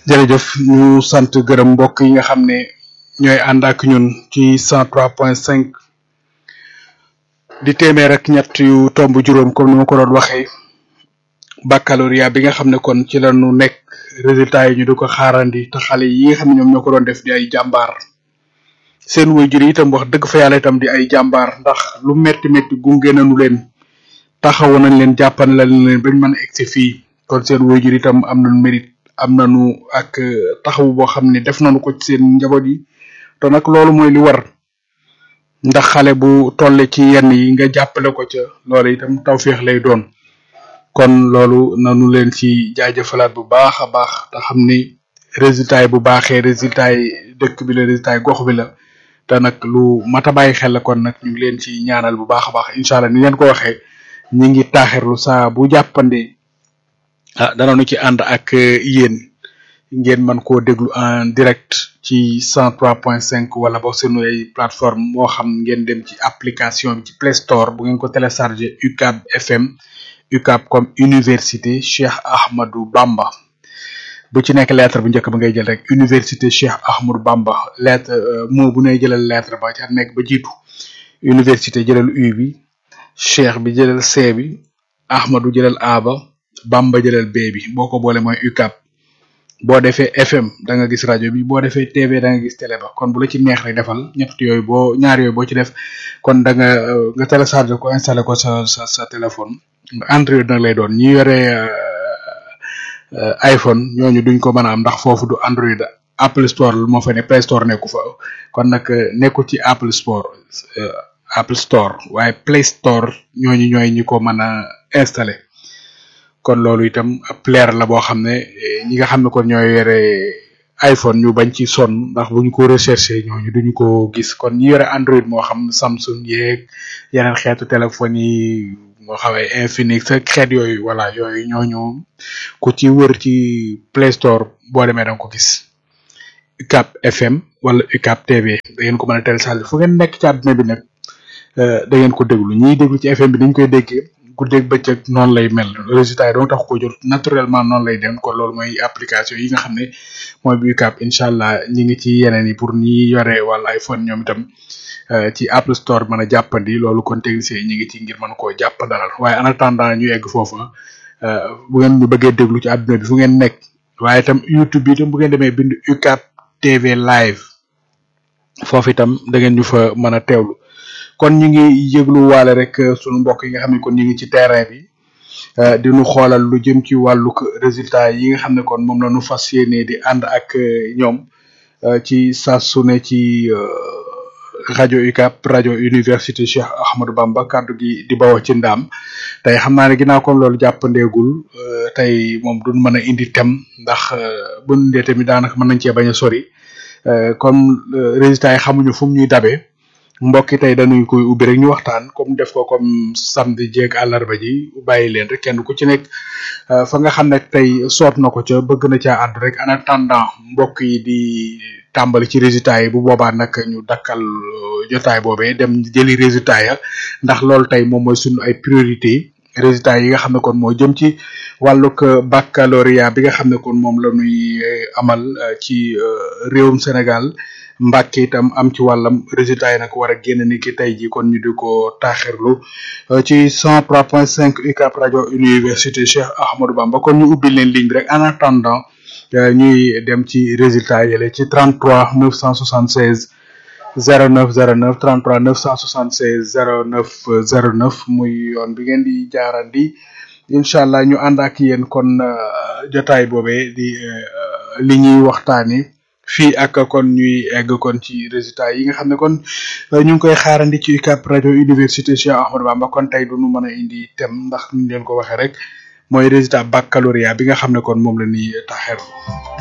jërëjëf ñu sant gërëm mbokk yi nga xam ne ñooy ànd ak ñun ci cent trois point cinq di téeméer ak ñett yu tomb juróom comme ni ma ko doon waxee baccalauréat bi nga xam ne kon ci la ñu nekk résultat yi ñu di ko xaarandi te xale yi nga xam ne ñoom ñoo ko doon def di ay jàmbaar seen waajur yi itam wax dëgg fa yàlla itam di ay jàmbaar ndax lu metti metti gunge nañu leen taxawu nañ leen jàppan la leen bañ mën a egsi fii kon seen waajur itam am nañu mérite am nañu ak taxawu boo xam ne def nañu ko ci seen njaboot yi te nag loolu mooy li war ndax xale bu tolle ci yenn yi nga jàppale ko ca loolu itam tawféex lay doon kon loolu nanu leen ci jaajëfalaat bu baax a baax te xam ni résultat yi bu baaxee résultat yi dëkk bi la résultat yi gox bi la te nag lu mat a bàyyi xel la kon nag ñu ngi leen ci ñaanal bu baax a baax incha allah ni leen ko waxee ñi ngi taaxirlu saa bu jàppande ah danañu ci ànd ak yéen ngeen mën koo déglu en direct ci cent trois point cinq wala boog seen ay plateforme moo xam ngeen dem ci application bi ci Play Store bu ngeen ko téléchargé UCAB FM UCAB comme université Cheikh Ahmadou Bamba bu ci nekk lettre bu njëkk ba ngay jël rek université Cheikh Ahmadou Bamba lettre moo bu ne jëlal lettre ba ca nekk ba jiitu université jëlal U bi Cheikh bi jëlal C bi Ahmadou jëlal A ba Bamba jëlal B bi boo ko boole mooy UCAB boo defee FM da nga gis rajo bi boo defee TV da nga gis télé ba kon bu la ci neex rek defal ñett yooyu boo ñaar yooyu boo ci def kon da nga nga télécharger ko installé ko sa sa sa téléphone Android nag lay doon ñi yore iPhone ñooñu duñ ko mën a am ndax foofu du Android Apple Store moo fa ne Play Store nekku fa kon nag nekkul ci Apple Store Apple Store waaye Play Store ñooñu ñooy ñi ko mën a installé kon loolu itam ab leer la boo xam ne ñi nga xam ne kon ñooy yore iPhone ñu bañ ci sonn ndax bu ñu ko recherché ñooñu duñu ko gis kon ñi yore Android moo xam Samsung yeeg yeneen xeetu téléphone yi moo xawee Infinix ak xeet yooyu voilà yooyu ñooñu ku ci wër ci Play Store boo demee da nga ko gis UCAB FM wala UCAB TV da ngeen ko mën a télécharger fu ngeen nekk ci àdduna bi nag da ngeen ko déglu ñiy déglu ci FM bi dañ koy déggee guddeeg bëccëg noonu lay mel résultat yi doon tax ko jot naturellement noonu lay dem kon loolu mooy application yi nga xam ne mooy bu UCAB incha allah ñi ngi ci yeneen yi pour ñi yore wala iPhone ñoom itam ci Apple Store mën a jàppandi loolu kon technicien yi ñi ngi ci ngir mën koo jàppandalal waaye en attendant ñu egg foofa bu ngeen ñu bëggee déglu ci àdduna bi fu ngeen nekk waaye itam YouTube bi itam bu ngeen demee bind UCAB TV live foofu itam da ngeen ñu fa mën a teewlu kon ñu ngi yëglu waale rek sunu mbokk yi nga xam ne kon ñu ngi ci terrain bi di nu xoolal lu jëm ci wàllug résultat yi nga xam ne kon moom la ñu fas yéene di ànd ak ñoom ci saa su ne ci rajo UCAB rajo université Cheikh Ahmadou Bamba kaddu gi di bawoo ci ndaam tey xam naa ne ginnaaw kon loolu jàppandeegul tey moom duñ mën a indi tem ndax bu ñu indee tamit daanaka mën nañ cee bañ a sori comme résultat yi xamuñu fu mu ñuy dabee. mbokki tey dañuy koy ubbi rek ñu waxtaan comme def ko comme samedi jeeg àllarba ji bàyyi leen rek kenn ku ci nekk fa nga xam ne tey soot na ko ca bëgg na caa àddu rek en attendant mbokk yi di tàmbali ci résultat yi bu boobaa nag ñu dakkal jotaay boobee dem jëli résultat ya ndax loolu tey moom mooy sunu ay priorité résultat yi nga xam ne kon moo jëm ci wàllug baccalauréat bi nga xam ne kon moom la ñuy amal ci réewum Sénégal Mbàkke itam am ci wàllam résultat yi nag war a génn ni ki tey ji kon ñu di ko taaxirlu ci cent trois point cinq UCAB rajo université Cheikh Ahmadou Bamba kon ñu ubbi leen ligne bi rek en attendant ñuy dem ci résultat yële ci 33 976 09 09 33 976 09 09 muy yoon bi ngeen di jaarandi incha allah ñu ànd ak yéen kon jotaay boobee di li ñuy waxtaani fii ak kon ñuy egg kon ci résultat yi nga xam ne kon ñu ngi koy xaarandi ci UCAB rajo université Cheikh Ahmadou Bamba kon tey du ñu mën a indi thème ndax ñu leen ko waxee rek mooy résultat baccalauréat bi nga xam ne kon moom la ñuy taxeer